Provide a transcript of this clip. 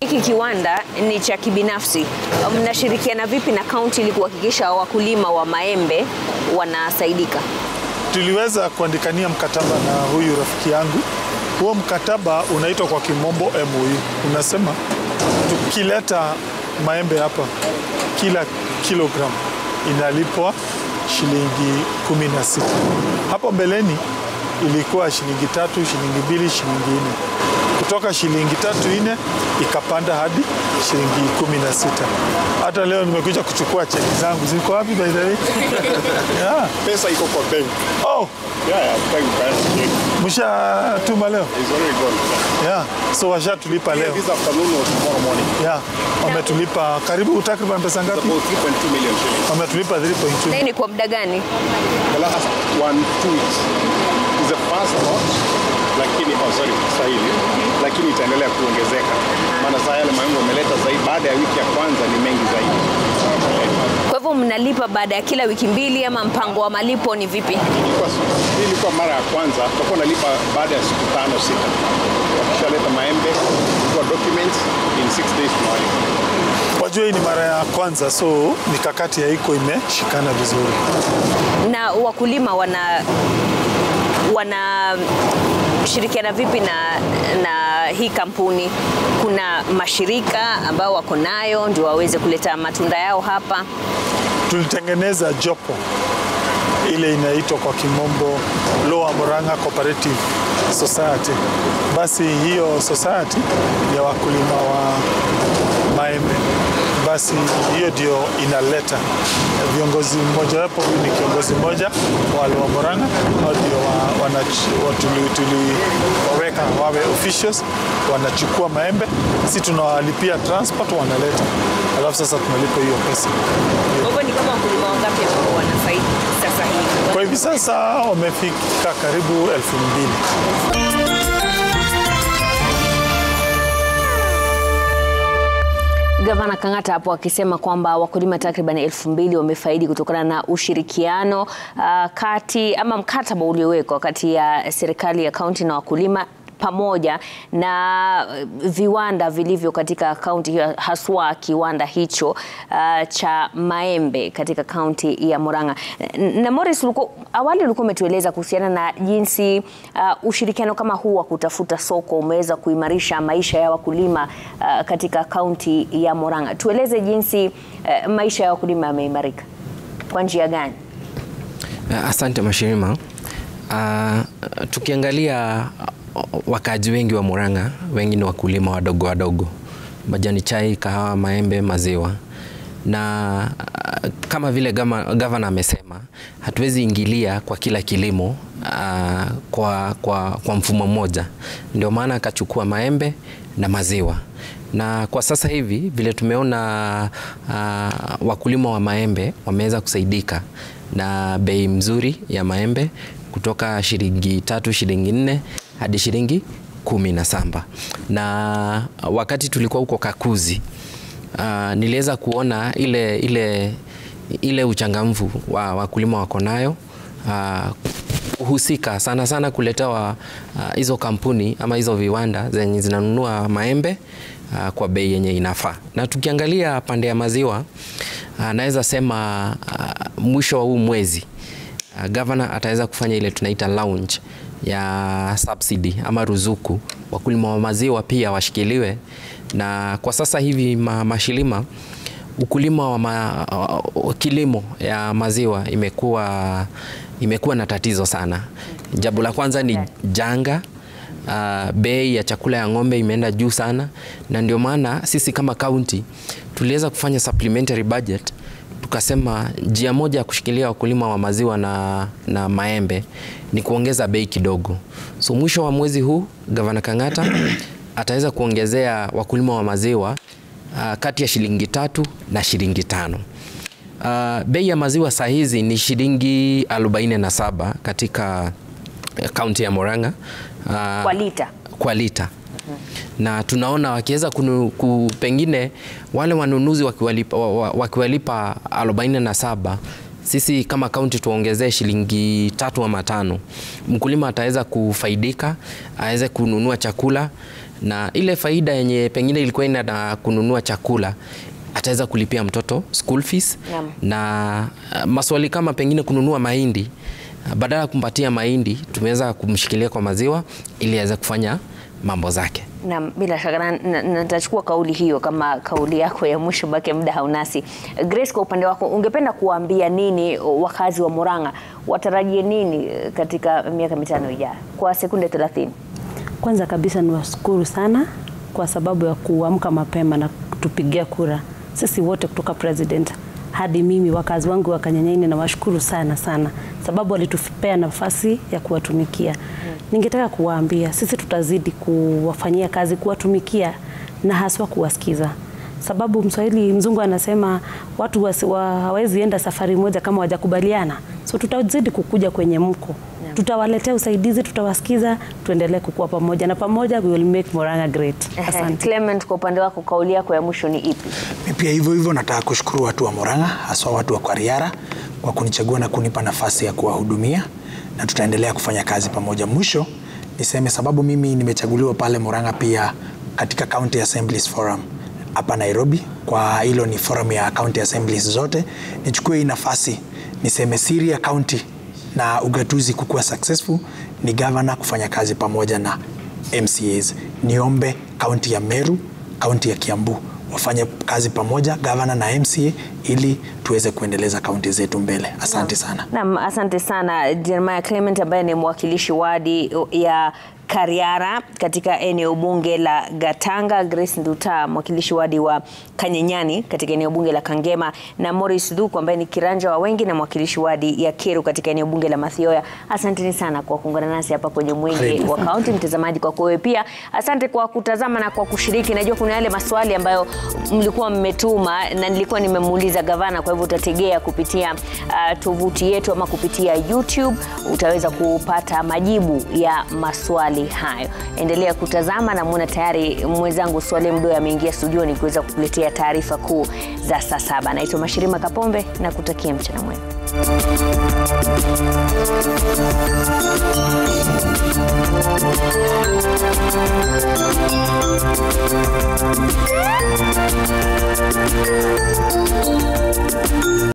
hiki kiwanda ni cha kibinafsi, mnashirikiana vipi na kaunti ili kuhakikisha wakulima wa maembe wanasaidika? Tuliweza kuandikania mkataba na huyu rafiki yangu. Huo mkataba unaitwa kwa kimombo MOU, unasema tukileta maembe hapa kila kilogram inalipwa shilingi kumi na sita. Hapo mbeleni ilikuwa shilingi tatu, shilingi mbili, shilingi nne. Kutoka shilingi tatu nne ikapanda hadi shilingi kumi na sita. Hata leo nimekuja kuchukua cheki zangu, ziko wapi by the way? yeah. Pesa iko kwa bank. Oh, Yeah, yeah, bank bank. mshatuma leo? It's already gone. Yeah. So washatulipa leo. This afternoon or tomorrow morning. Yeah. Wametulipa karibu takriban pesa It's ngapi? about 3.2 million shillings. Wametulipa 3.2. Na hii ni kwa muda gani? The last one, two weeks is the first lot, lakini oh, sorry, Swahili, lakini itaendelea kuongezeka, maana saa yale maembe wameleta zaidi, baada ya wiki ya kwanza ni mengi zaidi. Kwa hivyo mnalipa baada ya kila wiki mbili ama mpango wa malipo ni vipi? Ilikuwa, hii ilikuwa mara ya kwanza, tutakuwa nalipa baada ya siku tano sita. Wakishaleta maembe kwa documents in six days tunawalipa. Wajua hii ni mara ya kwanza, so mikakati haiko imeshikana vizuri. Na wakulima wana wanashirikiana vipi na, na hii kampuni? Kuna mashirika ambao wako nayo ndio waweze kuleta matunda yao hapa. Tulitengeneza jopo ile inaitwa kwa kimombo Lower Murang'a Cooperative Society. Basi hiyo society ya wakulima wa maembe, basi hiyo ndio inaleta viongozi. Mmojawapo huyu ni kiongozi mmoja wa Lower Murang'a, hao ndio wa- wanach- wa- tuli- tuliwaweka wawe officials, wanachukua maembe, si tunawalipia transport, wanaleta, alafu sasa tunalipa hiyo pesa. Kwa hivyo ni kama wakulima wangapi ambao wanafaidi sasa hivi? Kwa hivi sasa wamefika karibu elfu mbili. Gavana Kang'ata hapo akisema kwamba wakulima takriban elfu mbili wamefaidi kutokana na ushirikiano uh, kati ama mkataba uliowekwa kati ya serikali ya kaunti na wakulima pamoja na uh, viwanda vilivyo katika kaunti hiyo, haswa kiwanda hicho uh, cha maembe katika kaunti ya Murang'a. N- Na Morris, ulikuwa, awali ulikuwa umetueleza kuhusiana na jinsi uh, ushirikiano kama huu wa kutafuta soko umeweza kuimarisha maisha ya wakulima uh, katika kaunti ya Murang'a. Tueleze jinsi uh, maisha ya wakulima yameimarika kwa njia gani? Asante Mashirima. Uh, tukiangalia uh, wakaaji wengi wa Murang'a, wengi ni wakulima wadogo wadogo, majani chai, kahawa, maembe, maziwa na uh, kama vile gama- gavana amesema, hatuwezi ingilia kwa kila kilimo uh, kwa, kwa, kwa mfumo mmoja. Ndio maana akachukua maembe na maziwa na kwa sasa hivi vile tumeona uh, wakulima wa maembe wameweza kusaidika na bei mzuri ya maembe kutoka shilingi tatu shilingi nne hadi shilingi kumi na saba na wakati tulikuwa huko Kakuzi uh, niliweza kuona ile, ile, ile uchangamfu wa wakulima wako nayo uh, husika sana sana kuletewa uh, hizo kampuni ama hizo viwanda zenye zinanunua maembe uh, kwa bei yenye inafaa. Na tukiangalia pande ya maziwa uh, naweza sema uh, mwisho wa huu mwezi uh, governor ataweza kufanya ile tunaita launch ya subsidy ama ruzuku, wakulima wa maziwa pia washikiliwe, na kwa sasa hivi ma, mashilima ukulima wa ma, uh, kilimo ya maziwa imekuwa imekuwa na tatizo sana. Jambo la kwanza ni janga uh, bei ya chakula ya ng'ombe imeenda juu sana, na ndio maana sisi kama kaunti tuliweza kufanya supplementary budget tukasema njia moja ya kushikilia wakulima wa maziwa na, na maembe ni kuongeza bei kidogo. So mwisho wa mwezi huu Gavana Kang'ata ataweza kuongezea wakulima wa maziwa uh, kati ya shilingi tatu na shilingi tano. Uh, bei ya maziwa saa hizi ni shilingi 47 katika kaunti ya Murang'a uh, Kwa lita. kwa lita na tunaona wakiweza kunu- ku, pengine wale wanunuzi wakiwalipa, wa- wa- wakiwalipa 47 sisi kama kaunti tuongezee shilingi tatu ama tano, mkulima ataweza kufaidika, aweze kununua chakula na ile faida yenye pengine ilikuwa ina na kununua chakula ataweza kulipia mtoto school fees Naam. na uh, maswali kama pengine kununua mahindi uh, badala ya kumpatia mahindi tumeweza kumshikilia kwa maziwa ili aweze kufanya mambo zake. Na bila shaka na- na- na- nitachukua kauli hiyo kama kauli yako ya mwisho, bake muda haunasi. Grace, kwa upande wako ungependa kuwaambia nini wakazi wa Murang'a, watarajie nini katika miaka mitano ijayo kwa sekunde 30? Kwanza kabisa niwashukuru sana kwa sababu ya kuamka mapema na kutupigia kura sisi wote kutoka president hadi mimi wakazi wangu wa Kanyanyaini nawashukuru sana sana, sababu walitupea nafasi ya kuwatumikia. Ningetaka kuwaambia sisi tutazidi kuwafanyia kazi, kuwatumikia na haswa kuwasikiza, sababu Mswahili mzungu anasema watu wasi- wa- hawezi enda safari moja kama wajakubaliana, so tutazidi kukuja kwenye mko tutawaletea usaidizi, tutawasikiza, tuendelee kukua pamoja na pamoja, we will make Murang'a great. Asante. Clement, kwa upande wako kauli yako ya mwisho ni ipi? Mi pia hivyo hivyo nataka kushukuru watu wa Murang'a haswa watu wa Kwariara kwa kunichagua na kunipa nafasi ya kuwahudumia na tutaendelea kufanya kazi pamoja. Mwisho niseme sababu mimi nimechaguliwa pale Murang'a pia katika County Assemblies Forum hapa Nairobi, kwa hilo ni forum ya county assemblies zote. Nichukue hii nafasi niseme siri ya county na ugatuzi kukuwa successful ni governor kufanya kazi pamoja na MCAs. Niombe kaunti ya Meru, kaunti ya Kiambu wafanye kazi pamoja gavana na MCA ili tuweze kuendeleza kaunti zetu mbele. Asante sana. Naam, asante sana Jeremiah Clement ambaye ni mwakilishi wadi ya Kariara katika eneo bunge la Gatanga, Grace Nduta mwakilishi wadi wa Kanyenyani katika eneo bunge la Kangema na Morris Dhuku ambaye ni kiranja wa wengi na mwakilishi wadi ya Keru katika eneo bunge la Mathioya. Asanteni sana kwa kuungana nasi hapa kwenye Mwenge Karibu. wa Kaunti. Mtazamaji, kwako wewe pia asante kwa kutazama na kwa kushiriki. Najua kuna yale maswali ambayo mlikuwa mmetuma na nilikuwa nimemuuliza gavana, kwa hivyo utategea kupitia uh, tovuti yetu ama kupitia YouTube utaweza kupata majibu ya maswali hayo. Endelea kutazama na muona tayari mwenzangu Swale Mdoe ameingia studioni kuweza kukuletea taarifa kuu za saa saba. Naitwa Mashirima Kapombe na kutakia mchana mwema.